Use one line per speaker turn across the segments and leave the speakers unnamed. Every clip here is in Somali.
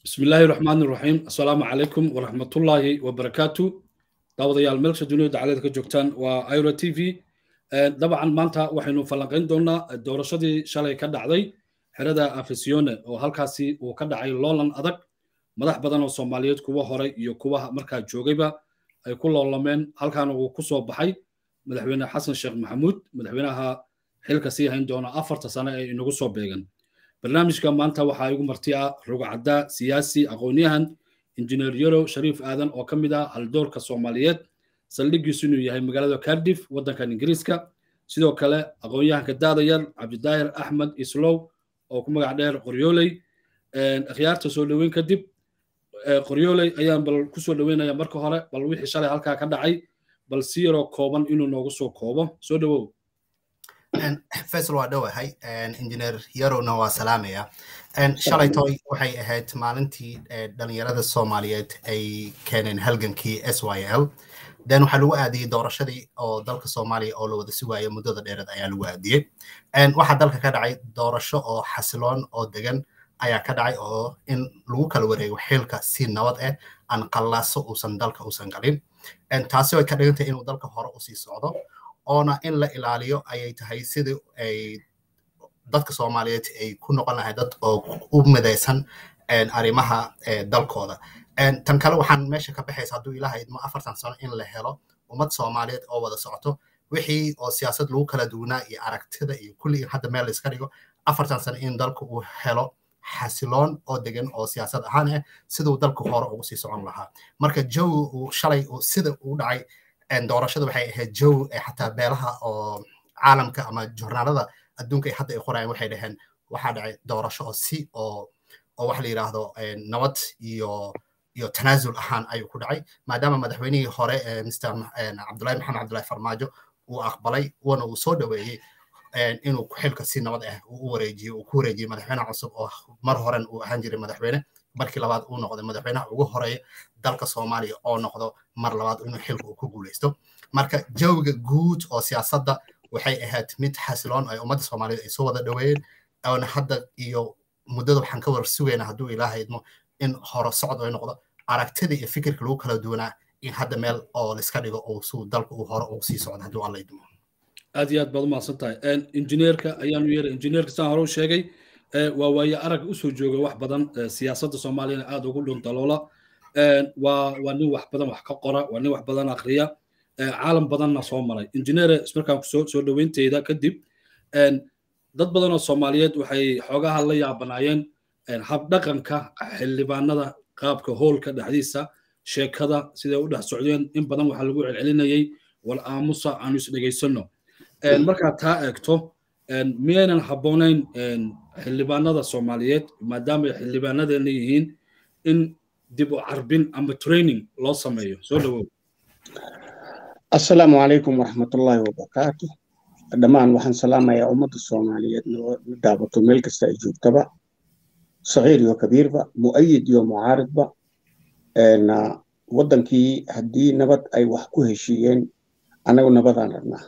بسم الله الرحمن الرحيم السلام عليكم ورحمة الله وبركاته daawadayaal meelsha duniyada caleed ka joogtaan waa iro t v dabcan maanta waxaynu falanqayn doonaa doorashadii shalay ka dhacday xerada afisione oo halkaasi uu ka dhacay loolan adag madax badan oo soomaaliyeed kuwa horay iyo kuwa markaa joogayba ay ku loolameen halkaana uu ku soo baxay madaxweyne xasan sheekh maxamuud madaxweynaha xilka sii hayn doona afarta sano ee inagu soo beegan barnaamijka maanta waxaa igu marti ah rugcadda siyaasi aqoonyahan injineer yarow shariif aadan oo ka mid ah haldoorka soomaaliyeed saldhigiisu inuu yahay magaalada cardiff waddankan ingiriiska sidoo kale aqoonyahanka daadayar cabdidaahir axmed islow oo ku magac dheer qoryooley akhyaarta soo dhoweyn kadib qoryooley ayaan bal ku soo dhoweynaya marka hore bal wixii shalay halkaa ka dhacay bal si yaroo kooban inuu noogu soo koobo soo dhowow
faisal waa dhowahay injineer yarowna waa salaamaya shalaytoy waxay ahayd maalintii dhalinyarada soomaaliyeed ay keeneen halgankii s y l den waxaa lagu aadiyey doorashadii oo dalka soomaaliya oo la wada sugaayo muddada dheereed ayaa lagu aadiyey waxaa dalka ka dhacay doorasho oo xasiloon oo degan ayaa ka dhacay oo in lagu kala wareego xilka si nabad ah aan qallaaso uusan dalka uusan galin taasi way ka dhigantay inuu dalka hore usii socdo oona in la ilaaliyo ayay tahay sidii ay dadka soomaaliyeed ay ku noqon lahay dad oo u midaysan arrimaha dalkooda tan kale waxaan meesha ka baxaysa hadduu ilaahay idmo afartan sano in la helo ummad soomaaliyeed oo wada socoto wixii oo siyaasad lagu kala duwanaa iyo aragtida iyo kulli in hadda meel layska dhigo afartan sano in dalka uu helo xasiloon oo degan oo siyaasad ahaan ah siduu dalka hore ugu sii socon lahaa marka jawi uu shalay sida uu dhacay doorashada waxay ahayd jow xataa beelaha oo caalamka ama journaalada adduunka hadda ay qorayaan waxay dhaheen waxaa dhacay doorasho oo si oo oo waxa la yidhaahdo nabad iyo iyo tanaasul ahaan ayuu ku dhacay maadaama madaxweynihii hore mr cabdullahi maxamed cabdullahi farmaajo uu aqbalay uuna uu soo dhoweeyey inuu xilka si nabad ah uu u wareejiyo uu ku wareejiyey madaxweyne cusub oo mar horen uu ahaan jiray madaxweyne markii labaad uu noqday madaxweynaha ugu horeeya dalka soomaaliya oo noqdo mar labaad inuu xilka uu ku guuleysto marka jawiga guud oo siyaasadda waxay ahayd mid xasiloon ay ummadda soomaaliyeed ay soo wada dhoweeyeen oona hadda iyo muddada waxaan ka war sugaynaa hadduu ilaahay idmo in hore socod ay noqdo aragtida iyo fikirka lagu kala duwanaa in hadda meel oo laiska dhigo oo suu dalka uu hore ugu sii socdo hadduu alla idmo
aad iyo aad baad umahadsan tahay injineerka ayaanu yeeray injineerka saan hore u sheegay waa waaye arag usoo jooga wax badan siyaasadda soomaaliyana aad ugu dhuntaloola waa waa nin wax badan wax ka qora waa nin wax badan akriya caalam badanna soo maray injineere markaan soo soo dhoweynteyda kadib dad badan oo soomaaliyeed waxay xoogaha la yaabanaayeen habdhaqanka xildhibaanada qaabka hoolka dhexdiisa sheekada siday u dhex socdeen in badan waxaa lagu celcelinayay wal aamusa aanu is dhegaysanno markaad taa eegto miyaynan habboonayn xildhibaanada soomaaliyeed maadaama ay xildhibaanadeena yihiin in dib u carbin ama training loo sameeyo soo dhowow
assalaamu calaykum waraxmatullaahi wabarakaatu dhammaan waxaan salaamayaa ummadda soomaaliyeed na daabato meel kasta ay joogtaba sagiir iyo kabiirba mu'ayid iyo mucaaridba waddankii haddii nabad ay wax ku heshiiyeen annagu nabadaan rabnaa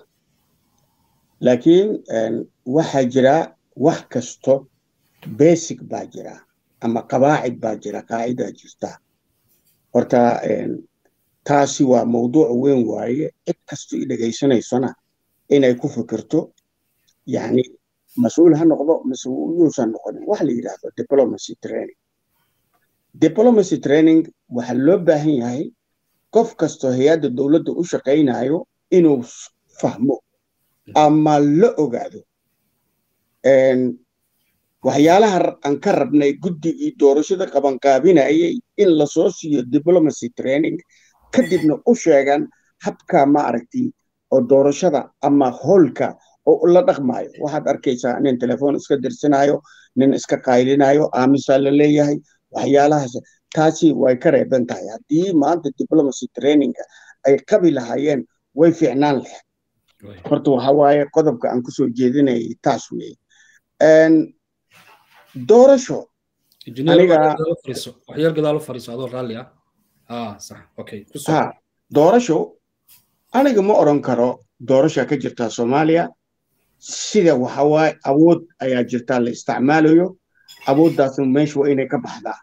laakiin waxaa jira wax kasto basic baa jira ama qabaacid baa jira qaacidaa jirta horta taasi waa mawduuc weyn waaye cid kasto i dhegaysanaysona inay ku fikirto yani mas-uul ha noqdo mas-uulyuusan noqonin waxa la yidhaahdo diplomacy training diplomacy training waxaa loo baahan yahay qof kastoo hay-adda dowladda u shaqaynayo inuu fahmo ama la ogaado waxyaalaha aan ka rabnay guddigii doorashada qabanqaabinayay in lasoo siiyo diplomacy training kadibna u sheegan habka ma aragti oo doorashada ama hoolka oo la dhaqmayo waxaad arkaysaa nin telefoon iska dirsanayo nin iska qaylinayo aamisaa la leeyahay waxyaalahaas taasi way ka reeban tahay haddii maanta diplomacy traininga ay qabi lahaayeen way fiicnaan leh horta waxa waaye qodobka aan kusoo jeedinayay taas weeye doorasho
waxyar gadaal u fariiso adoo raalli ah ah sax okay
ha doorasho aniga ma odhan karo doorasha ka jirtaa soomaaliya sida waxa waaye awood ayaa jirtaa la isticmaalayo awooddaasna meesha waa inay ka baxdaa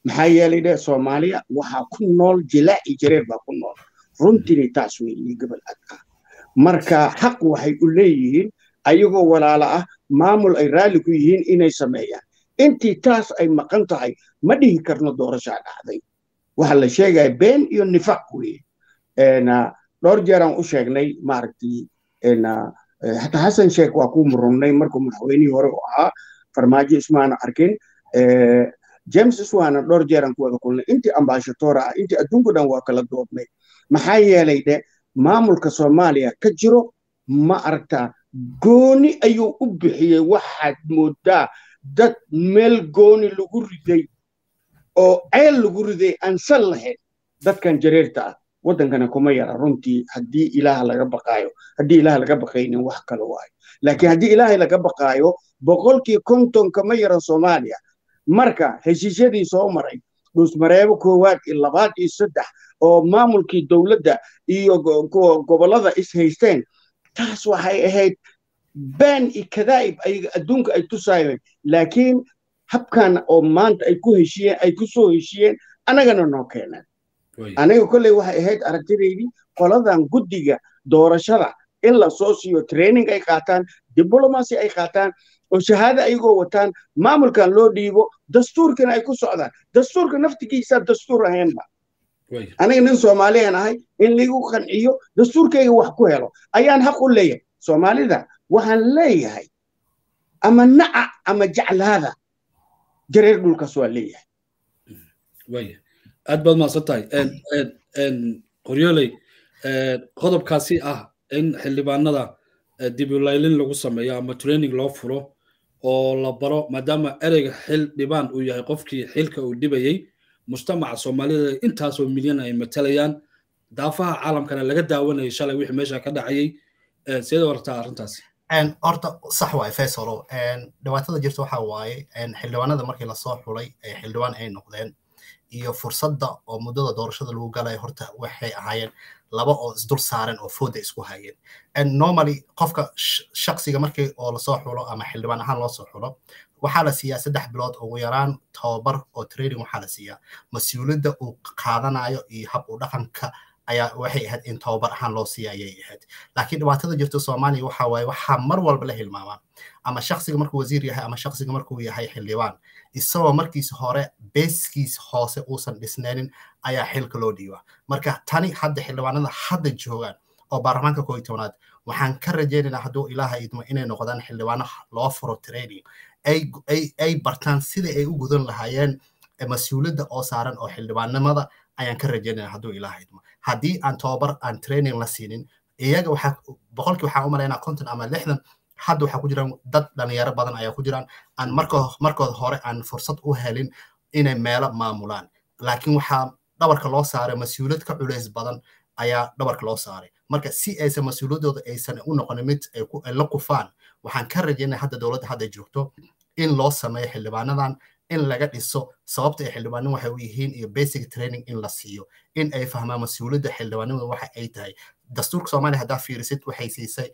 maxaa yeelay dhe soomaaliya waxaa ku nool jilaaci jareer baa ku nool runtiina taas weeye gobol ad ah marka xaq waxay u leeyihiin ayagoo walaala ah maamul ay raalli ku yihiin inay sameeyaan intii taas ay maqan tahay ma dhihi karno doorashaa dhacday waxa la sheegaya been iyo nifaq weeye dhowr jeeraan u sheegnay maaragtay hataa xasan sheekh waa ku murunnay markuu madaxweynihii hore u ahaa farmaajo ismaana arkin james iswaana dhowr jeeraan ku wada kulnay intii ambashadoora ah intii adduunku dhan waa kala doodnay maxaa yeelay dhe maamulka soomaaliya ka jiro ma aragtaa gooni ayuu u bixiyey waxaad moodaa dad meel gooni lagu riday oo ceel lagu riday aan sal lahayn dadkan jareerta ah waddankana kuma yara runtii haddii ilaah laga baqaayo haddii ilaah laga baqaynin wax kale waayo laakiin haddii ilaahay laga baqaayo boqolkii konton kama yaran soomaaliya marka heshiisyadii soo maray dhuusmareebo koowaad iyo labaad iyo saddex oo maamulkii dowladda iyo gobollada is haysteen taas waxay ahayd been iyo kadaa'ib ayaga adduunka ay tusaayeen laakiin habkan oo maanta ay ku heshiyeen ay ku soo heshiyeen annagana noo keeneen aniga kolley waxay ahayd aragtidaydii qoladan guddiga doorashada in la soo siiyo training ay qaataan diblomacy ay qaataan oo shahaado ayagoo wataan maamulkan loo dhiibo dastuurkana ay ku socdaan dastuurka naftigiisa dastuur ahaynba aniga nin soomaaliyan ahay in ligu qanciyo dastuurkayga wax ku helo ayaan xaq u leeyahay soomaalida waxaan leeyahay ama naca ama jeclaada jareer dhulkaas waa leeyahay
aad baad mahadsan tahay qoryooley qodobkaasi ah in xildhibaanada dibulaylin lagu sameeyo ama training loo furo oo la baro maadaama ereyga xil dhibaan uu yahay qofkii xilka uu dhibayey mujtamaca soomaalida intaasoo milyan ay matalayaan daafaha caalamkana laga daawanayay shalay wixii meesha ka dhacayay seeda wartaa arrintaasi
horta sax waay faysalo dhibaatada jirta waxa waaye xildhibaanada markii lasoo xulay xildhibaan ay noqdeen iyo fursadda oo muddada doorashada lagu galaya horta waxay ahaayeen laba oo isdul saaren oo fooda isku hayeen normally qofka shaksiga markii oo lasoo xulo ama xildhibaan ahaan loo soo xulo waxaa la siiyaa saddex bilood ugu yaraan tababar oo training waxaa la siiyaa mas-uuliyadda uu qaadanayo iyo hab u dhaqanka ayaa waxay ahayd in tababar ahaan loo siiya ayay ahayd laakiin dhibaatada jirta soomaaliya waxa waaye waxaa mar walba la hilmaamaa ama shaksiga markuu wasiir yahay ama shaksiga markuu yahay xildhibaan isagoo markiisa hore beeskiis hoose uusan dhisnaynin ayaa xilka loo dhiibaa marka tani hadda xildhibaanada hadda joogaan oo baarlamaanka kooiy tobnaad waxaan ka rajaynaynaa hadduu ilaaha idmo inay noqdaan xildhibaano loo furo training ay bartaan sidai ay u gudan lahaayeen mas-uuliyadda oo saaran oo xildhibaannimada ayaan ka rajaynaya hadduu ilaaha idmo haddii aan tababar aan training la siinin iyaga waxaa boqolkii waxaan u malaynaa konton ama lixdan hadda waxaa ku jiraan dad dhalinyaro badan ayaa ku jiraan aan markooda hore aan fursad u helin inay meelo maamulaan laakiin waxaa dhabarka loo saaray mas-uuliyad ka culays badan ayaa dhabarka loo saaray marka si aysan mas-uuliyaddooda aysan u noqonin mid ay la kufaan waxaan ka rajaynaya hadda dowladda hadda joogto in loo sameeyo xildhibaanadan in laga dhiso sababta ay xildhibaanimo waxay u yihiin iyo basic training in la siiyo in ay fahmaan mas-uuliyadda xildhibaanimada waxa ay tahay dastuurka soomaaliya haddaa fiirisid waxay siisay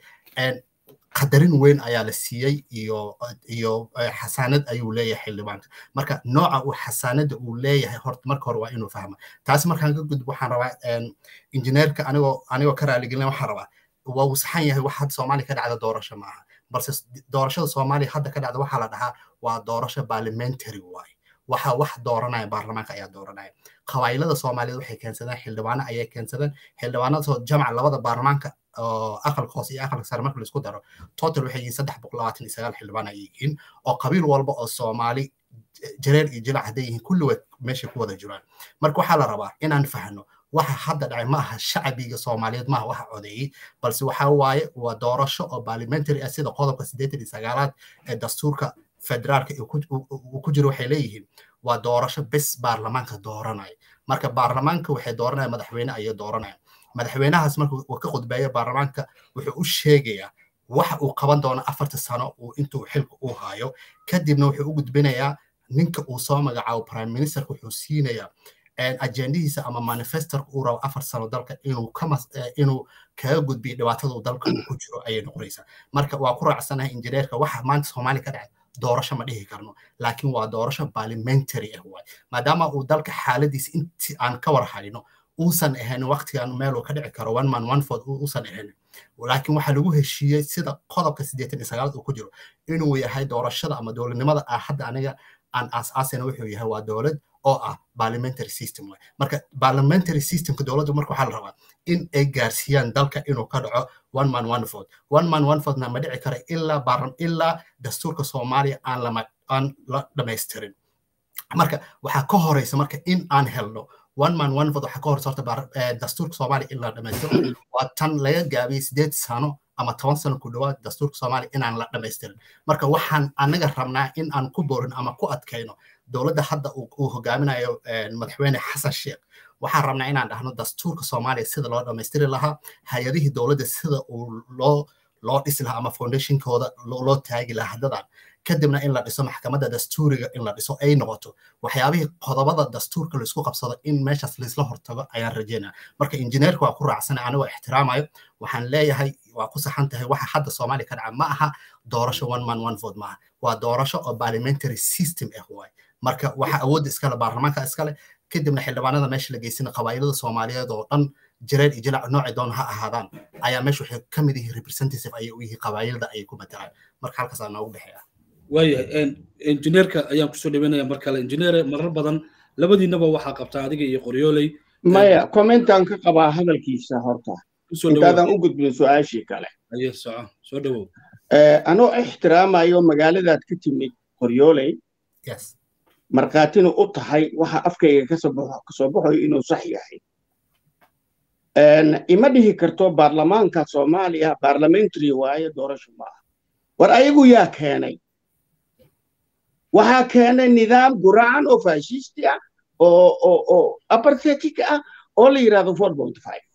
qadarin weyn ayaa la siiyey iyo iyo xasaanad ayuu leeyahay xildhibaanka marka nooca uu xasaanada uu leeyahay horta marka hore waa inuu fahma taasi markaan ka gudbo waxaan rabaa injineerka anigoo anigoo ka raaligelin waxaan rabaa waa uu saxan yahay wax hadda soomaaliya ka dhacda doorasho maaha balse doorashada soomaaliya hadda ka dhacda waxaa la dhahaa waa doorasho parliamentary waaye waxa wax dooranaya baarlamaanka ayaa dooranaya qabaa'ilada soomaaliyeed waxay keensadeen xildhibaano ayay keensadeen xildhibaanadoo jamca labada baarlamaanka oo aqalka hoose iyo aqalka sare marka laisku daro total waxay yihiin saddex boqol labaatan iyo sagaal xildhibaan ayay yihiin oo qabiil walba oo soomaali jareer iyo jilac hadday yihiin kulligood meeshay ku wada jiraan marka waxaa la rabaa inaan fahno waxa hadda dhacay ma aha shacbiga soomaaliyeed maaha waxa codeeyey balse waxa waaye waa doorasho oo parliamentary ah sida qodobka siddeetan iyo sagaalaad ee dastuurka federaalka uu ku jiro waxay leeyihiin waa doorasho bes baarlamaanka dooranaya marka baarlamaanka waxay dooranaya madaxweyne ayay dooranaya madaxweynahaas marka uu ka khudbeeyo baarlamaanka wuxuu u sheegayaa waxa uu qaban doono afarta sano uu intuu xilka u hayo kadibna wuxuu u gudbinayaa ninka uu soo magacaabo prime ministerka wuxuu siinayaa ajendihiisa ama manifestorka uu rabo afar sano dalka inuu inuu kaga gudbiyo dhibaatada dalka uu ku jiro ayay noqonaysaa marka waa ku raacsanahay injineerka waxa maanta soomaaliya ka dhacay doorasho ma dhihi karno laakiin waa doorasho parliamentary ah waay maadaama uu dalka xaaladiisa intii aan ka war hayno uusan ahayn waqtigan meel uu ka dhici karo one man one vote uusan ahayn laakiin waxaa lagu heshiiyey sida qodobka siddeetan iyo sagaalaad uu ku jiro inuu yahay doorashada ama dowladnimada ah hadda aniga aan aas-aasayna wuxuu yahay waa dowlad oo ah parliamentary system waay marka parliamentary systemka dowladdu marka waxaa la rabaa in ay gaarsiiyaan dalka inuu ka dhaco one man one vote one man one vote na ma dhici kara ilaa ilaa dastuurka soomaaliya aan lama aan la dhamaystirin marka waxaa ka horeysa marka in aan helno one man one vote waxaa ka horeysa horta dastuurka soomaaliya in la dhamaystiro waa tan laga gaabiyey sideed sano ama toban sano ku dhawaad dastuurka soomaaliya inaan la dhamaystirin marka waxaan anaga rabnaa in aan ku borin ama ku adkayno dowladda hadda uu hogaaminayo madaxweyne xasan sheekh waxaan rabnaa inaan dhahno dastuurka soomaaliya sida loo dhammaystiri lahaa hay-adihii dowladda sida uu loo loo dhisi lahaa ama foundationkooda loo taagi lahaa haddadan kadibna in la dhiso maxkamadda dastuuriga in la dhiso ay noqoto waxyaabihii qodobada dastuurka laisku qabsado in meeshaas laisla hortago ayaan rajeynaa marka injineerka waa ku raacsana anigoo ixtiraamayo waxaan leeyahay waa ku saxan tahay waxa hadda soomaaliya ka dhaca ma aha doorasho one man one vote maaha waa doorasho oo parliamentary system ah waay marka waxa awoodda iskale baarlamaanka iskale kadibna xildhibaanada meesha la geysina qabaa'ilada soomaaliyeed oo dhan jireer iyo jilac noocay doon ha ahaadaan ayaa meesha waxay ka mid yihiin representative ayay u yihiin qabaa'ilada ayay ku matalaan marka halkaasaa noogu dhexeeya
waayahay injineerka ayaan kusoo dhaweynaya mar kale injineere marar badan labadiinaba waxaa qabtaa adiga iyo qoryooley
maya commentaan ka qabaa hadalkiisa horta intaadan u gudbin su-aashii kale
aye soco soo dhawow
anoo ixtiraamayo magaaladaad ka timid qoryooley markhaatina u tahay waxa afkayga kasoo baxayo inuu sax yahay ima dhihi karto baarlamaanka soomaaliya parliamentary waaye doorasho maaha war ayagu yaa keenay waxaa keenay nidaam guracan oo fashisti ah oo oo oo aparthetic ah oo la yidhahdo four point five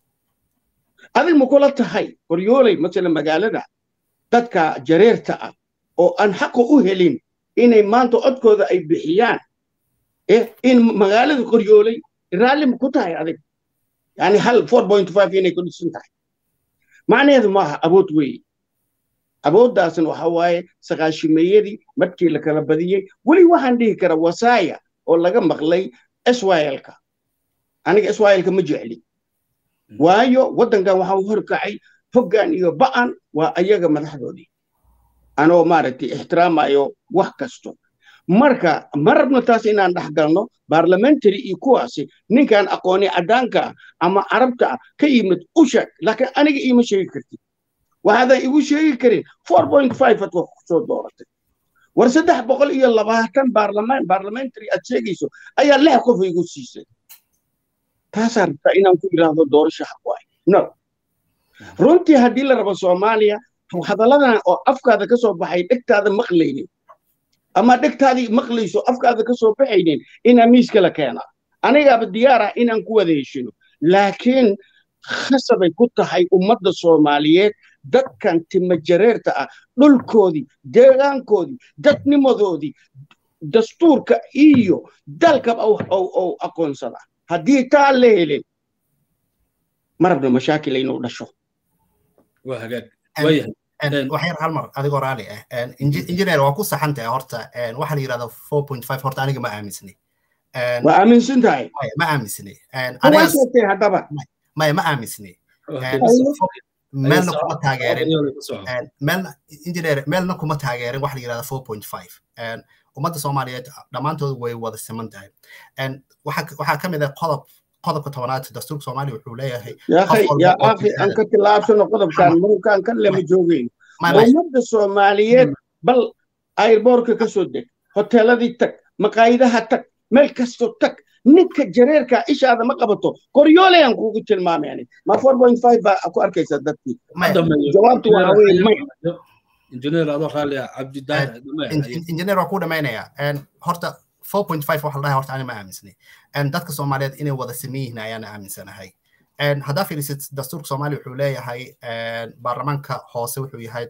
adig ma kula tahay qoryooley masala magaalada dadka jareerta ah oo aan xaqa u helin inay maanta codkooda ay bixiyaan in magaalada qoryooley raalli ma ku tahay adig yani hal four point five inay ku dhisan tahay macnaheedu maaha awood weeye awooddaasna waxa waaye saqaashimeeyadii markii la kala badiyey weli waxaan dhihi kara wasaaya oo laga maqlay swilka aniga swilka ma jecli waayo waddankan waxaa horkacay hoggaan iyo ba'an waa ayaga madaxdoodii anoo maaragtay ixtiraamayo wax kasto marka ma rabno taas inaan dhex galno parliamentary iyo kuwaasi ninkaan aqooni caddaanka ah ama carabta ah ka yimid u sheeg laakiin aniga iima sheegi kartid waxaadan igu sheegi karin four point five ad wax kusoo dooratay war saddex boqol iyo labaatan baarlamaan parliamentary aad sheegayso ayaa lix qof igu siisay taasaa rabtaa inaan ku yidhaahdo doorasho xaq waay no runtii haddii la rabo soomaaliya hadalladan oo afkaada ka soo baxay dhegtaada maqlaynin ama dhegtaadii maqlayso afkaada ka soo baxaynin inaa miiska la keenaa anigaaba diyaar ah inaan ku wada heshino laakiin khasabay ku tahay ummadda soomaaliyeed dadkan timajareerta ah dhulkoodii deegaankoodii dadnimadoodii dastuurka iyo dalkaba ou aqoonsada haddii taa la helin ma rabno mashaakil inuu dhasho
waa hagaag
waxyar hal mar adigoo raali ah injineer waa ku saxan tahay horta waxaa la yidhahda four point five horta aniga ma aaminsni
waa aaminsan tahay
ma aaminsni
waa sheegtay haddaba
maya ma aaminsni meelna kuma taageerin meelna injineer meelna kuma taageerin waxa la yidhahda four point five ummadda soomaaliyeed dhammaantood way wada siman tahay waxaa ka mid ah qodob qodobka tobanaad dastuurka soomaaliya wuxuu leeyahay
yaa akhi aan ka tilaabsano qodobkan murukaan kan lema joogeyn ummadda soomaaliyeed bal airboorka ka soo deg hoteeladii tag maqaayidaha tag meel kasto tag ninka jareerka ishaada ma qabato qoryoolayaan kuugu tilmaamay ma four point five baa ku arkaysa dadkii jawaabtu waxa weye may
injineer adoo raalli ah cabdidaahir
injineer waa ku dhamaynaya horta four point five waxa la dhahay horta ani ma aaminsani dadka soomaaliyeed inay wada sameyn yihiin ayaan aaminsanahay haddaa fiirisid dastuurka soomaaliya wuxuu leeyahay baarlamaanka hoose wuxuu yahay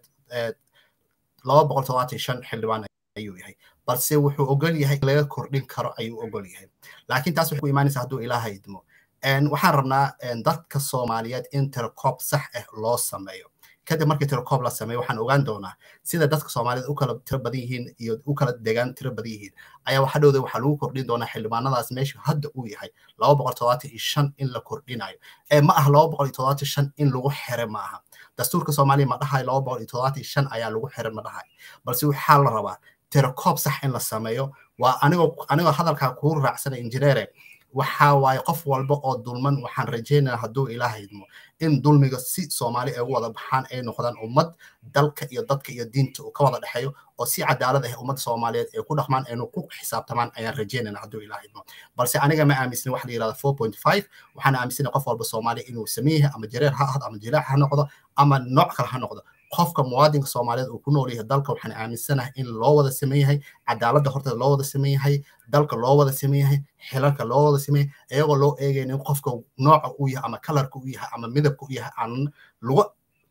laba boqol todobaatan shan xildhibaan ayuu yahay balse wuxuu ogol yahay laga kordhin karo ayuu ogol yahay laakiin taas waxay ku imaanaysaa hadduu ilaaha idmo waxaan rabnaa dadka soomaaliyeed in tirkoob sax ah loo sameeyo kadib markii tirakoob la sameeyo waxaan ogaan doonaa sida dadka soomaaliyed u kala tiro badan yihiin iyo u kala degaan tiro badan yihiin ayaa waxa dhowda waxaa lagu kordhin doonaa xildhibaanadaas meesha hadda uu yahay laba boqol toddobaatan iyo shan in la kordhinayo ee ma aha laba boqol iyo toddobaatan shan in lagu xire ma aha dastuurka soomaaliya ma dhahayo laba boqol iyo toddobaatan shan ayaa lagu xire ma dhahayo balse waxaa la rabaa tirakoob sax in la sameeyo waa anigoo anigoo hadalkaa kuu raacsanay injineere waxaa waaye qof walba oo dulman waxaan rajaynaya hadduu ilaah idmo in dulmiga si soomaali ay ugu wada baxaan ay noqdaan ummad dalka iyo dadka iyo diinta uu ka wada dhexeeyo oo si cadaalad ah ummadda soomaaliyeed ay ku dhaqmaan aynu ku xisaabtamaan ayaan rajaynayna hadduu ilaah idmo balse aniga ma aaminsani waxa la yidhahda four point five waxaan aaminsanay qof walba soomaaliya inuu sameyn yahay ama jareer ha ahdo ama jilaax ha noqdo ama nooc kale ha noqdo qofka muwaadinka soomaaliyeed uu ku nool yahay dalka waxaan aaminsanahay in loo wada sameyn yahay cadaaladda horteeda loo wada sameyn yahay dalka loo wada sameyn yahay xilalka loo wada sameyn yahay iyagoo loo eegaynin qofka nooca uu yahay ama kalarka uu yahay ama midabka uu yahay aan lagu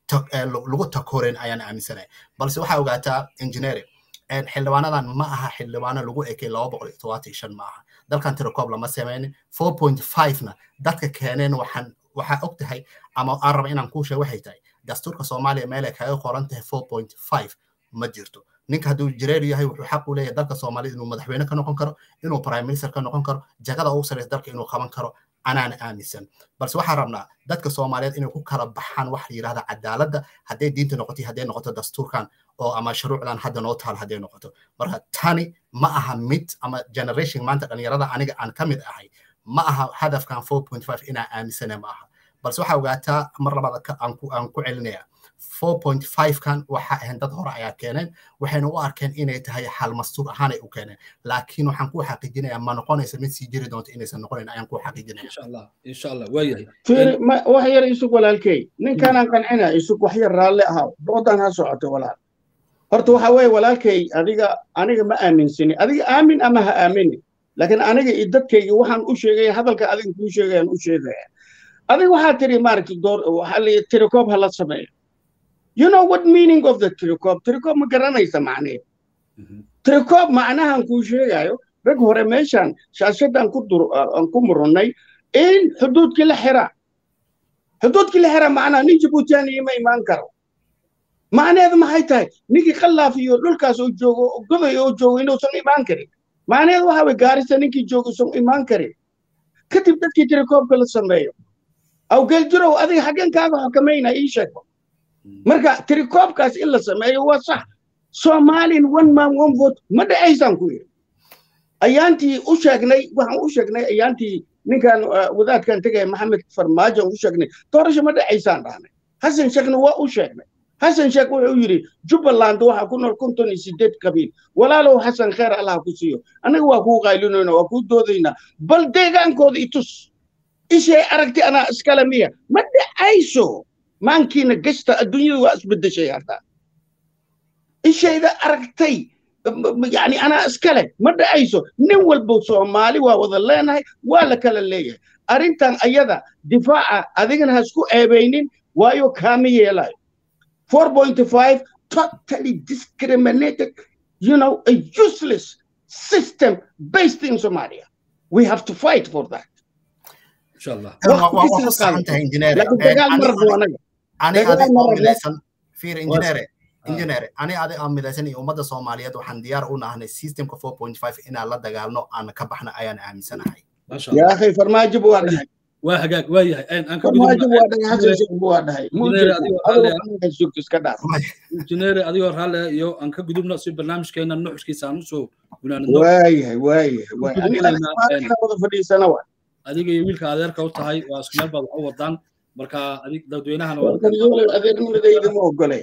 lagu takoreyn ayaan aaminsanahay balse waxaa ogaataa engineering xildhibaanadan ma aha xildhibaano lagu ekay laba boqol iyo todobaatan shan ma aha dalkan tirakoob lama sameynin four point five-na dadka keeneen waxaan waxaa og tahay ama aan raba inaan kuu sheego waxay tahay dastuurka soomaaliya meelay kaga qoran tahay four point five ma jirto ninka hadduu jireer yahay wuxuu xaq u leeyahay dalka soomaaliyed inuu madaxweyne ka noqon karo inuu prime minister ka noqon karo jagada ugu sareysa dalka inuu qaban karo anaan aaminsan balse waxaan rabnaa dadka soomaaliyeed inay ku kala baxaan wax la yidhahda cadaaladda hadday diinta noqoto hadday noqoto dastuurkan oo ama shuruucdan hadda noo taal hadday noqoto marka tani ma aha mid ama generation maanta dhalinyarada aniga aan ka mid ahay ma aha hadafkan four point five inaan aaminsana ma aha balse waxaa ogaataa mar labaad aan ku celinaya four point five kan waxa ahayn dad hore ayaa keeneen waxayna u arkeen inay tahay xal mastuur ahaanay u keeneen laakiin waxaan ku xaqiijinaya ma noqonaysa mid sii jiri doonto inaysan noqonayn ayaan ku xaqiijinaya
insha allah insha allah waayahay
wax yar isug walaalkey ninkanaan qancina isug wax yar raalle ahaa doodan ha socoto walaal horta waxa weeye walaalkay adiga aniga ma aaminsani adiga aamin ama ha aamini laakiin aniga iyo dadkayga waxaan u sheegaya hadalka adiga kuu sheegayaan u sheegaya adiga waxaa tiri maaragta door waxaa la tirakoob ha la sameeyo you know what meaning of the tirakoob tirakoob ma garanaysa macneed tirakoob macnahan kuu sheegayo rag hore meeshan shaashadaan ku dur aan ku murannay in xuduudkii la xira xuduudkii la xira macnaha nin jibuutiyaaniya ma imaan karo macneedu maxay tahay ninkii khallaaf iyo dhulkaas oo joogo goday oo joogo inuusan imaan karin macneedu waxa way gaarisa ninkii joogo isan imaan karin kadib dadkii tirakoobka la sameeyo awgeel jirow adiga xaggan kaaga xukamayna ii sheego marka tirakoobkaas in la sameeyo waa sax soomaalin one man one vote ma dhacaysaan ku yidhi ayaantii u sheegnay waxaan u sheegnay ayaantii ninkan wadaadkan tegaya maxamed farmaajo u sheegnay doorasho ma dhacaysaan dhahnay xasan sheekhna waa u sheegnay xasan sheekh wuxuu yidhi jubbaland waxaa ku nool konton iyo sideed qabiil walaalow xasan kheer allah ku siiyo annaga waa kuu qaylinayna waa kuu doodaynaa bal deegaankooda itus ishay aragti anaa iskale miya ma dhacayso maankiina gashta adduunyada waa isbedeshay hadda ishayda aragtay yani anaa iskale ma dhacayso nin walba soomaali waa wada leenahay waa la kala leeyahay arrintan ayada difaaca adigana ha isku eebaynin waayo kaama yeelayo 4.5 totally discriminated, you know, a useless system based in Somalia. We have to fight for that.
inshallah
injineer ani adi aan midaysan iyo ummadda soomaaliyeed waxaan diyaar u nahnay systemka 4.5 inaan la dagaalno aan ka baxna ayaan aaminsanahay
yaa akhay farmaajo waa dhahay
waa hagaag waa yahay aan ka
farmaajo waa dhahay xasan sheekh waa dhahay iska dhaaf
injineer adigoo raalle iyo aan ka gudubno si barnaamijkeena nuxuskiisa aan usoo gunaanadno
waayahay waayahay waayahay wada fadhiisana waa
adiga iyo wiilka adeerka u tahay waa isku meel baad wax u wadaan marka adig dadweynahana
adeernimadayda ma ogolay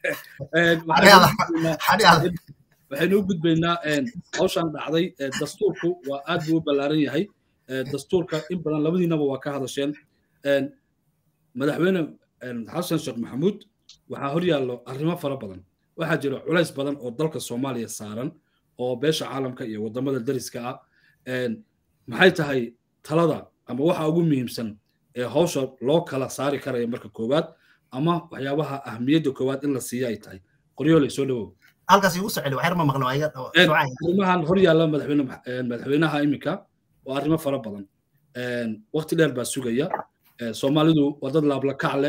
waxaynu u gudbaynaa hawshan dhacday dastuurku waa aad buu u ballaaran yahay dastuurka in badan labadiinaba waa ka hadasheen madaxweyne xasan sheekh maxamuud waxaa hor yaallo arrimo fara badan waxaa jira culays badan oo dalka soomaaliya saaran oo beesha caalamka iyo waddamada dariska ah maxay tahay talada ama waxa ugu muhiimsan ee hawsha loo kala saari karaya marka koowaad ama waxyaabaha ahmiyadda koowaad in la siiya ay tahay qoryooley soo dhawow
halkaas igu soceli waxyar ma maqlo
arrimahan hor yaalla madaxweyne madaxweynaha iminka waa arrimo fara badan waqti dheer baa sugaya soomaalidu waa dad laablakac leh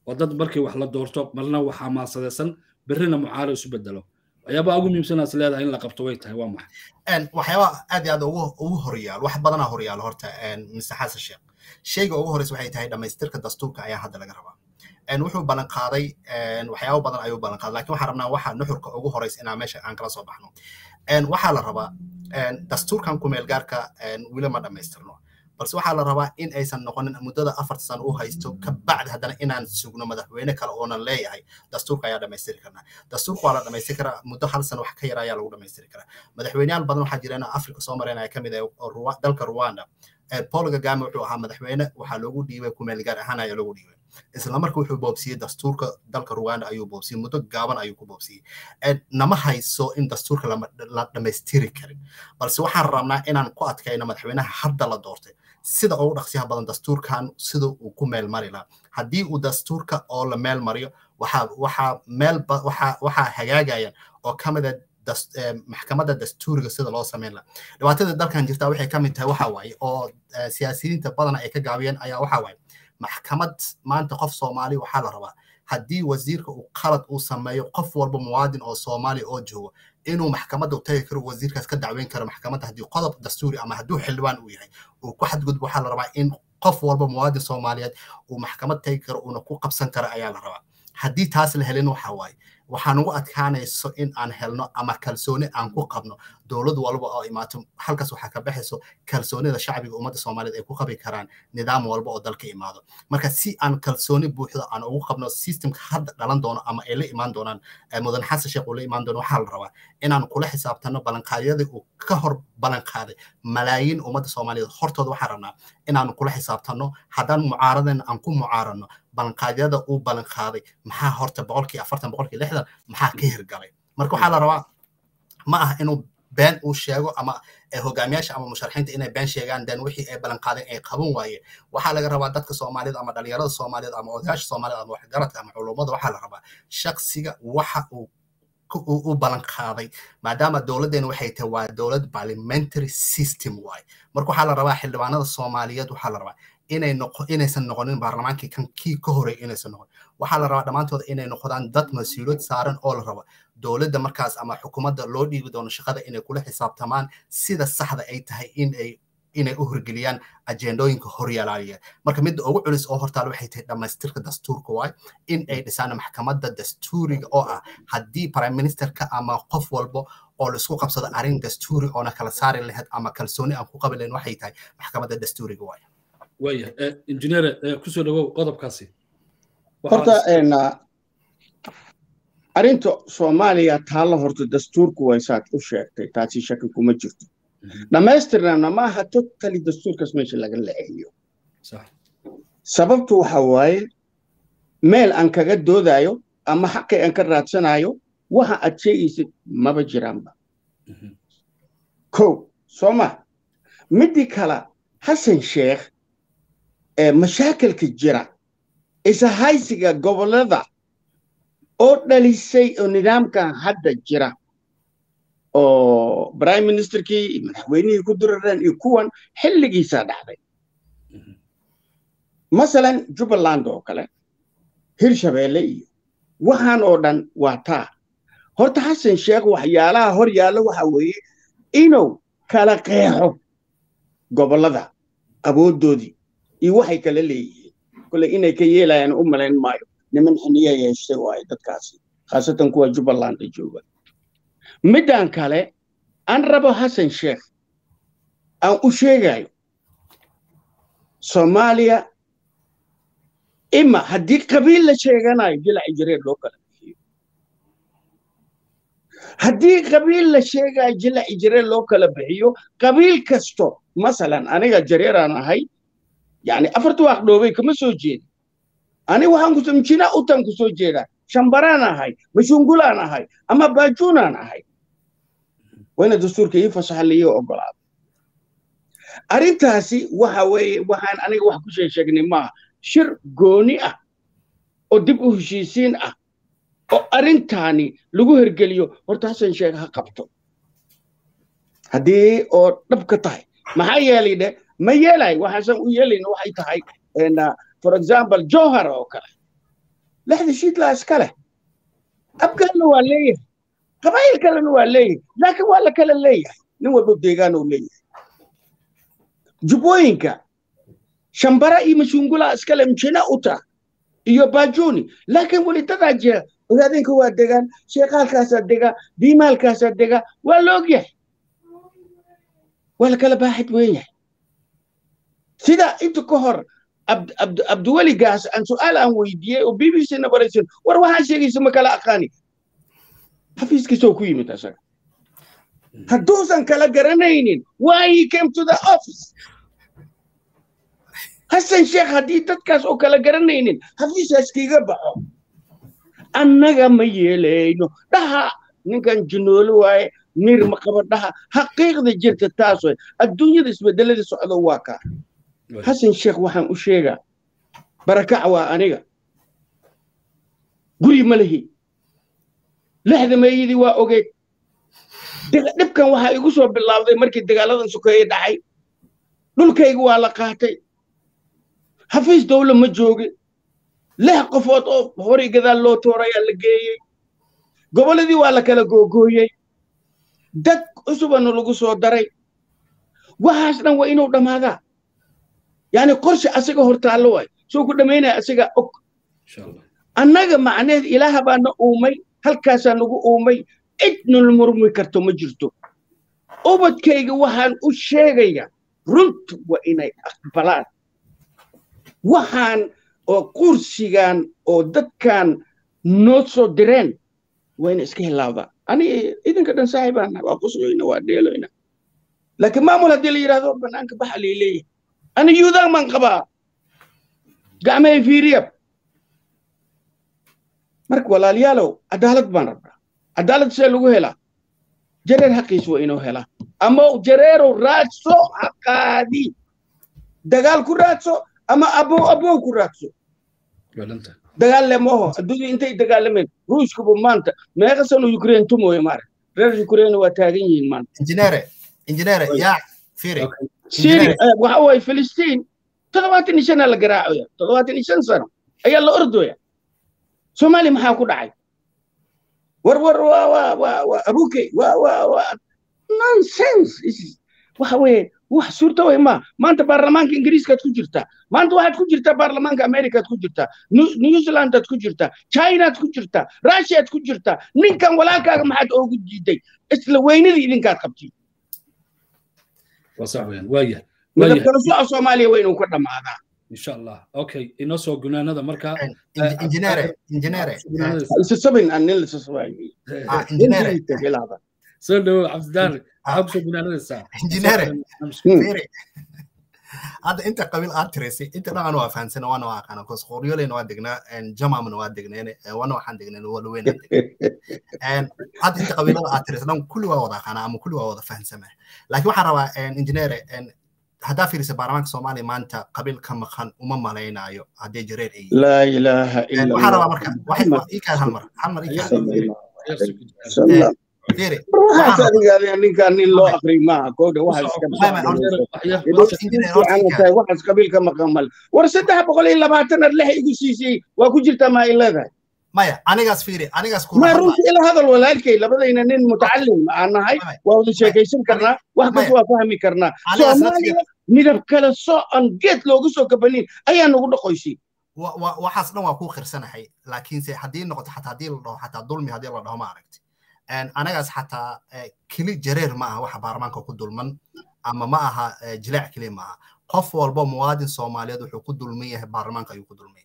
waa dad markii wax la doorto marna wax xamaasadaysan berrina mucaaro isu bedelo waxyaabaha ugu muhiimsanaas leedahay in la qabto way tahay waa maxay
waxyaaba aad iyo aad ugu horyaal wax badanaa horyaal horta mr xasan sheekh shayga ugu horeysa waxay tahay dhammaystirka dastuurka ayaa hadda laga rabaa wuxuu ballan qaaday waxyaabo badan ayuu ballan qaaday lakin waxaan rabnaa waxa nuxurka ugu horeysa inaan meesha aan kala soo baxno waxaa la rabaa dastuurkan kumeelgaarka weli ma dhammaystirno balse waxaa la rabaa in aysan noqonin muddada afarta sano u haysto ka bacdi haddana inaan sugno madaxweyne kale oonan leeyahay dastuurka ayaa dhammaystiri karnaa dastuurka waa la dhammaystiri karaa muddo hal sano wax ka yar ayaa lagu dhammaystiri karaa madaxweyneyaal badan waxaa jira in afrika soo mareynaya ka mid ah dalka rwanda paul kagame wuxuu ahaa madaxweyne waxaa loogu dhiibay kumeelgaar ahaan ayaa loogu dhiibay isla marka wuxuu boobsiyey dastuurka dalka rwanda ayuu boobsiyey muddo gaaban ayuu ku boobsiyey nama hayso in dastuurka la dhammaystiri karin balse waxaan rabnaa inaan ku adkayno madaxweynaha hadda la doortay sida ugu dhaqsiyaha badan dastuurkan sida uu ku meel mari lahaa haddii uu dastuurka oo la meel mariyo waxaa waxaa meel waxaa hagaagayaan oo ka mida maxkamadda dastuuriga sida loo samayn laha dhibaatada dalkan jirta waxay ka mid tahay waxa waaye oo siyaasiyiinta badana ay ka gaabiyeen ayaa waxa waaye maxkamad maanta qof soomaali waxaa la rabaa haddii wasiirka uu qalad uu sameeyo qof walba muwaadin oo soomaali oo joogo inuu maxkamadda u tagi karo wasiirkaas ka dacweyn karo maxkamadda haddii qodob dastuuri ama hadduu xildhibaan uu yahay uu ku xadgudbo waxaa la rabaa in qof walba muwaadin soomaaliyeed uu maxkamad tagi karo uuna ku qabsan karo ayaa la rabaa haddii taas la helin waxa waaye waxaan ugu adkaanayso in aan helno ama kalsooni aan ku qabno dowlad walba oo imaato halkaas waxaa ka baxayso kalsoonida shacbiga ummadda soomaaliyeed ay ku qabi karaan nidaam walba oo dalka imaado marka si aan kalsooni buuxda aan ugu qabno systemka hadda dhalan doono ama ay la imaan doonaan mudan xasan sheekh uu la imaan doono waxaa la rabaa inaan kula xisaabtano ballanqaadyadii uu ka hor ballanqaaday malaayiin ummadda soomaaliyeed hortooda waxaan rabnaa inaan kula xisaabtano haddaan mucaaradeen aan ku mucaaradno ballanqaadyada uu ballanqaaday maxaa horta boqolkii afartan boqolkii lixdan maxaa ka hirgalay marka waxaa la rabaa ma aha inuu been uu sheego ama hogaamiyaasha ama musharaxiinta inay been sheegaan den wixii ay ballanqaadeen ay qaban waayeen waxaa laga rabaa dadka soomaaliyeed ama dhalinyarada soomaaliyeed ama odayaasha soomaaliyeed ama waxgaradka ama culummada waxaa la rabaa shaksiga waxa uu u ballan qaaday maadaama dowladdeena waxay tahay waa dowlad parliamentary system waay marka waxaa la rabaa xildhibaanada soomaaliyeed waxaa la rabaa inay noqo inaysan noqonin baarlamaankii kan kii ka horey inaysan noqon waxaa la rabaa dhammaantooda inay noqdaan dad mas-uuliyad saaran oo la raba dowladda markaas ama xukuumadda loo dhiibi doono shaqada inay kula xisaabtamaan sida saxda ay tahay in ay inay u horgeliyaan ajendooyinka horyaalaaya marka midda ugu culis oo hortaal waxay tahay dhammaystirka dastuurka waay in ay dhisaan maxkamadda dastuuriga oo ah haddii prime ministerka ama qof walbo oo laisku qabsado arrin dastuuri oona kala saari lahayd ama kalsooni aan ku qabi lahayn waxay tahay maxkamadda dastuuriga waay
waya injineere kusoo dhawow qodobkaasi
horta arrinta soomaaliya taalla horta dastuurku way saad u sheegtay taasi shaki kuma jirto dhammaystirnana ma aha totally dastuurkaas meesha laga leexiyo sababtu waxa waaye meel aan kaga doodayo ama xaqii aan ka raadsanayo waxa aad sheegaysid maba jiraanba ko soo ma midii kale xasan sheekh mashaakilka jira ishaysiga gobollada oo dhalisay oo nidaamkan hadda jira oo prime ministerkii iyo madaxweynihii ku durareen iyo kuwan xilligiisaa dhacday masalan jubbaland oo kale hirshabeelle iyo waxaan oo dhan waa taa horta xasan sheekh waxyaalaha hor yaalla waxa weeye inuu kala qeexo gobollada awooddoodii iyo waxay kala leeyihiin kole inay ka yeelayaan u malayn maayo niman xiniya yeeshtay waayo dadkaasi khaasatan kuwa jubbaland jooga middan kale aan rabo xasan sheekh aan u sheegayo soomaaliya ima haddii qabiil la sheeganayo jilaci jireer loo kala bixiyo haddii qabiil la sheegayo jilaci jireer loo kala bixiyo qabiil kasto masalan aniga jareeraan ahay yani afarta waaq dhoobay kama soo jeedi ani waxaan ku mjina utan ku soo jeedaa shambaraan ahay mashungulaan ahay ama baajuunaan ahay wayna dastuurka ii fasaxa liiyo ogolaada arrintaasi waxa weeye waxaan aniga wax ku shee sheegnay maaha shir gooni ah oo dib u heshiisiin ah oo arrintaani lagu hergeliyo horta xasan sheekh ha qabto haddii oo dhab ka tahay maxaa yeelay dhe ma yeelay waxaasan u yeelayna waxay tahay for example johar oo kale lexda shiidlaa iska leh abgaalna waa leeyahay qabaa'il kalena waa leeyahay laakiin waa la kala leeyahay nin walba deegaan uu leeyahay jubbooyinka shambara iyo mashungula iskale mjina uta iyo bajuni laakiin weli dadaa jira ogaadinka waa degaan sheekaalkaasaa dega diimaalkaasaa dega waa la ogyahay waa la kala baaxid weyn yahay sida inta ka hor abdiweligaas aan su'aal aan weydiiyey oo b b c na baraysan war waxaan sheegaysa ma kala aqaani xafiiskiisoo ku yimid asaga hadduusan kala garanaynin why he came to the office hasan sheekh haddii dadkaas oo kala garanaynin xafiiskaas kiiga baxo annaga ma yeelayno dhaha ninkan jinoolo waaye mir ma qaba dhaha xaqiiqda jirta taas way adduunyada isbedelada socdo waa kaa xasan sheekh waxaan u sheegaa barakac waa aniga guri ma lihi lexda meeyadii waa ogeed dhibkan waxaa igu soo bilaabday markii dagaaladan sokeeye dhacay dhulkayga waa la qaatay xafiis dawla ma joogin lix qofood oo horay gadaal loo toorayaa la geeyey gobolladii waa la kala googooyey dad cusubana lagu soo daray waxaas dhan waa inuu dhammaadaa yani qorshe asaga hortaallo waay soo ku dhammaynaya asaga og annaga macneed ilaaha baa na uumay halkaasaa nagu uumay cidnala murmi karto ma jirto ubadkayga waxaan u sheegayaa runtu waa inay aqbalaan waxaan oo kursigan oo dadkan noo soo direen waa ina iska hilaabdaa ani idinka dhan saaxibaana waa qusoyna waa dheeloyna laakiin maamul haddii la yidhahdo banaanka baxa lay leeyahay ani yuudaan baan qabaa gacmahay fiiriyab marka walaalayaalow cadaalad baan rabnaa cadaalad see lagu helaa jareer xaqiis waa inuu helaa ama jareerow raadso haqaadi dagaal ku raadso ama abow abow ku raadso dagaal le maaho adduunya intay dagaalameen ruushkuba maanta meeqa sano ukraine tumooye maare reer ukraine waa taagan yihiin maanta
injineere injineere yaa firi
syria waxa waaye filistiin toddobaatan iyo shanaa la garaacaya toddobaatan iyo shan sano ayaa la ordoya soomaaliya maxaa ku dhacay war war waa waa waa waa abuke waa waa waa nonsense waxa weeye wax suurta way ma maanta baarlamaanka ingiriiskaad ku jirtaa maanta waxaad ku jirtaa baarlamaanka amerikaad ku jirtaa new zealandaad ku jirtaa chinaad ku jirtaa russiaad ku jirtaa ninkan walaalkaaga maxaad oogu diiday isla weynadii idinkaad qabtay midabkala soco soomaaliya waa inuu ka dhammaadaa
insha allah okay inoo soo gunaanada marka
injineere injineere
isasabin aan nin lisasabaayo
soo dhawo cabdidaari maxaa kusoo gunaanadaysaa
injineere hadda inta qabiil aad tiraysay inta dhan waa fahansana waana waa aqaana kos qoryoleyna waa degnaa jamamna waa degneen wana waxaan degneen walweyn hadda inta qabiilada aad tiraysay dhan kulli waa wada aqaana ama kulli waa wada fahansama laakiin waxaan rabaa injineere haddaa fiirisa baarlamaanka soomaaliya maanta qabiil ka maqan uma malaynayo haddii jareer ay
laa ilaaha illa
waxaan rabaa marka ikaad hal mar hal mar ikaad
waxaas adigaada ninkaan nin loo aqri maaha kowda waxaas waxaas qabiilka maqan male war saddex boqol iyo labaatanaad lex igu siisay waa ku jirtaa maa in leedahay
maya anigaas fiiri anigaas
ma runta ila hadal walaalkay labadayna nin mutacalim aan nahay waa wada sheekaysan karnaa wax kas waa fahmi karnaa soomaaliya midab kale socon geed looga soo kabanin ayaa nagu dhaqoysay
waxaas dhan waa kuu khirsanahay laakiinse haddii noqoto xataa haddii la dhaho xataa dulmi haddii la dhaho ma aragti anagaas xataa keli jareer ma aha waxa baarlamaanka ku dulman ama ma aha jilaac keli ma aha qof walba muwaadin soomaaliyeed wuxuu ku dulman yahay baarlamaanka ayuu ku dulmay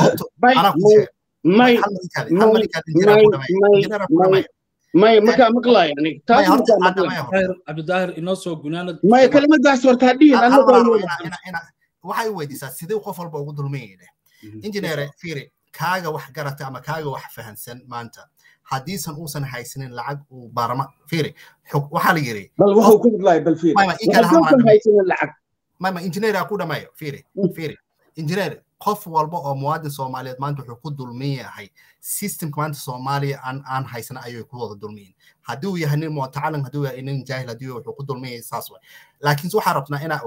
may markaa maqlaaya aniga taas
cabdidaahir inoo soo gunaanad
maya kelimadaas horta hadhihin
waxay weydiisaa sidee qof walba ugu dulman yahay injineere fiiri kaaga wax garata ama kaaga wax fahansan maanta haddiisan uusan haysanin lacag uu baarma fiiri waxaa la yiri
bal wuxuu ku hadlaya bal fiiri hadduusan haysanin lacag
mama injineer aa ku dhamayo fiiri fiiri injineer qof walba oo muwaadin soomaaliyeed maanta wuxuu ku dulmin yahay systemka maanta soomaaliya aan aan haysana ayay ku wada dulmiyin haddii uu yahay nin mutacallim haddii uu yahay nin jaahil haddii wuxuu ku dulmin yahay saas way laakiin waxaa rabnaa inaa ogaano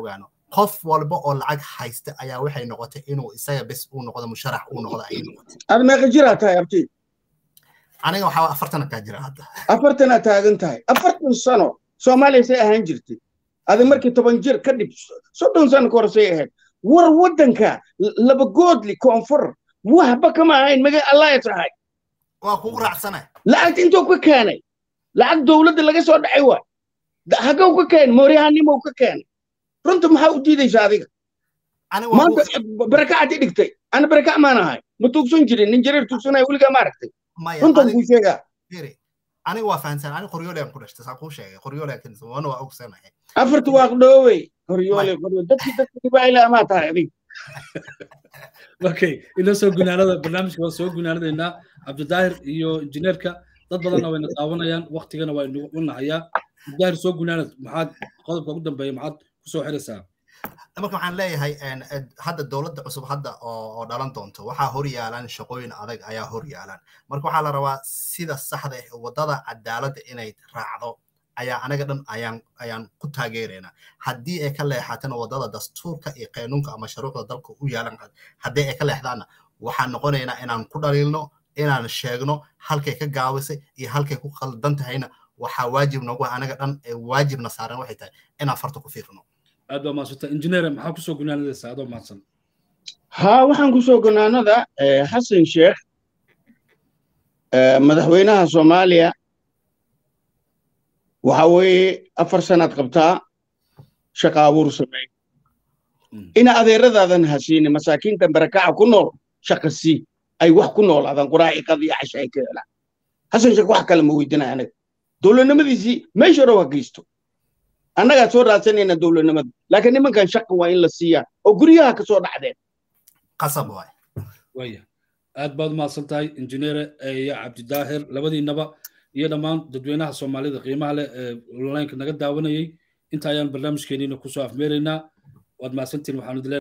qof walba oo lacag haysta ayaa waxay noqotay inuu isaga bes uu noqdo musharax uu noqdo ayay noqotay
aad meeqa jiraa tahay abti
aniga waxaa afartana kaa jira hadda
afartanaad taagan tahay afartan sano soomaaliya say ahaan jirtay adi markii toban jir ka dhib soddon sano ka hor say ahayd war waddanka laba goodli koonfur waxba kama ahayn maga alliance ahay
waa kugu raacsana
lacagta intuu ka keenay lacag dowladda laga soo dhacay waa hagaw ka keen mooryahanimow ka keenay runta maxaa u diidaysa adiga maanta barakacaad i dhigtay ana barakac maan ahay ma tuugsan jirin nin jareer tuugsanaya weligaa ma aragtay runtan kuu sheegaa
aniga waa fahansan aniga qoryoole ku dhashtay saan kuu sheegay qoryoole wana waa ogsanahay
afarta waa dhoowey qoryoole qoryo dadki dadka dibaayla amaa tahay adiga
okay ina soo gunaanada barnaamijka waa soo gunaanadaynaa cabdidaahir iyo injineerka dad badanna wayna daawanayaan waktigana waa inagu nahayaa cabdidaahir soo gunaanad maxaad qodobka ugu dambeeya maxaad kusoo xiraysaa
marka waxaan leeyahay hadda dowladda cusub hadda oo dhalan doonto waxaa hor yaalan shaqooyin adag ayaa hor yaalan marka waxaa la rabaa sida saxda ah waddada cadaaladda inay raacdo ayaa anaga dhan ayaan ayaan ku taageeraynaa haddii ay ka leexatana waddada dastuurka iyo qaanuunka ama shuruucda dalka u yaalan haddii ay ka leexdaanna waxaan noqonaynaa inaan ku dhaliilno inaan sheegno halkay ka gaabisay iyo halkay ku qaldan tahayna waxaa waajib nagu anaga dhan ee waajibna saaran waxay tahay inaan farta ku fiirno
aad baa mahadsanta injineer maxaa kusoo gunaanadaysaa adoo mahadsan
haa waxaan kusoo gunaanada xasan sheekh madaxweynaha soomaaliya waxa weeye afar sanaad qabtaa shaqa abuur sameey ina adeeradaadan hasiinin masaakiintan barakaca ku nool shaqa sii ay wax ku noolaadaan quraaciqad iyo casha ay ka helaan xasan sheekh wax kale ma weydinaya anaga dowladnimadiisii meesha hore waa geysto annagaa soo raadsanayna dowladnimada laakiin nimankan shaqa waa in la siiyaa oo guryaha ka soo dhacdeen
qasab waay
waya aad baad umahadsan tahay injineere iyo cabdidaahir labadiinaba iyo dhammaan dadweynaha soomaalida qiimaha leh ee onlineka naga daawanayay inta ayaan barnaamijkeeniina kusoo afmeeraynaa waad mahadsantiin waxaanu